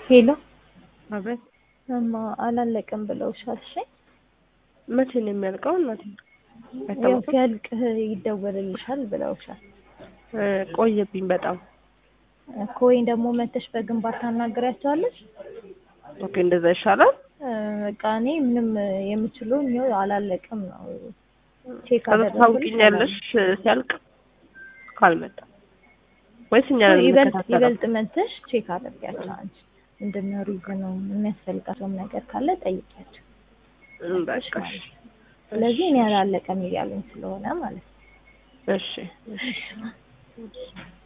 ሄሎ አቤት። እማ አላለቅም ብለውሻል። እሺ መቼ ነው የሚያልቀው? እናቴ ያው አይታወቅም። ሲያልቅ ይደወልልሻል ብለውሻል እ ቆየብኝ በጣም። እኮ ወይም ደግሞ መተሽ በግንባር ታናግሪያቸዋለሽ። ኦኬ እንደዛ ይሻላል። እ በቃ እኔ ምንም የምችለው ይኸው አላለቅም ነው ቼክ ከዛ አደረግኩልሽ ታውቂኛለሽ ሲያልቅ ካልመጣ ወይስ እኛ ነን ይበልጥ የምንከታተለው? ይበልጥ መተሽ ቼክ አድርጊያቸው አንቺ ምንድነው ሪዝኑ የሚያስፈልጋቸውም ነገር ካለ ጠይቂያቸው። እም በቃ እሺ። ስለዚህ እኔ አላለቀም እያሉኝ ስለሆነ ማለት ነው። እሺ እሺ